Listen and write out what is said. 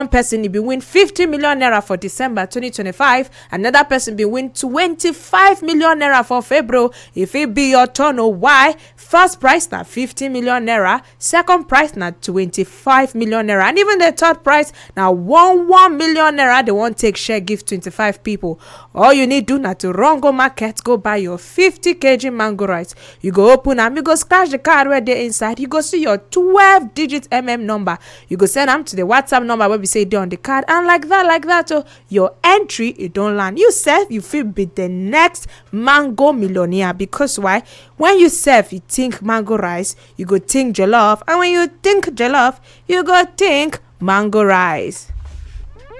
one person bin win 50 million naira for december 2025 another person bin win 25 million naira for february e fit be your turn o why first prize na 50 million naira second prize na 25 million naira and even the third prize na 1 1 million naira dem wan take share give 25 pipo all you need do na to run go market go buy your 50kg mango rice you go open am you go scratch the card wey dey inside you go see your 12 digit mm number you go send am to the whatsapp number wey be say e dey on the card and like that like that o your entry e don land you sef you fit be the next mango millionaire because why when you sef you think mango rice you go think jollof and when you think jollof you go think mango rice